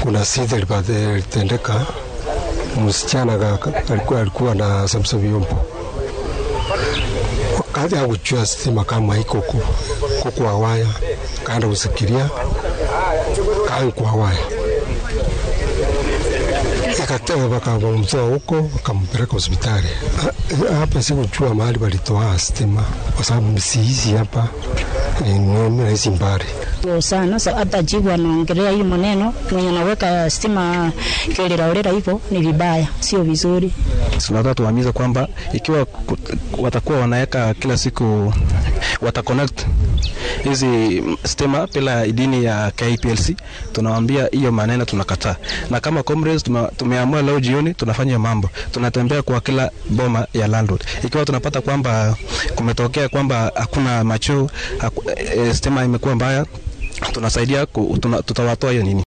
kuna sita litendeka, msichana alikuwa, alikuwa na samsa vyombo wakati akuchua stima kama iko kwa waya, kaenda kusikiria kai kwa waya ikatega wakamtoa huko wakampeleka hospitali. Hapa sikuchua mahali walitoa stima kwa sababu sihizi hapa ni rahisi mbali sana hata jibu anaongelea hii maneno mwenye anaweka stima kiolelaolela hivyo ni vibaya, sio vizuri. Tunataka tuhamiza kwamba ikiwa watakuwa wanaweka kila siku wataconnect hizi stima bila idini ya KPLC, tunawaambia hiyo maneno tunakataa, na kama comrades tumeamua leo jioni tunafanya mambo, tunatembea kwa kila boma ya landlord. Ikiwa tunapata kwamba kumetokea kwamba hakuna macho haku, e, stima imekuwa mbaya, tunasaidia tuna, tutawatoa hiyo nini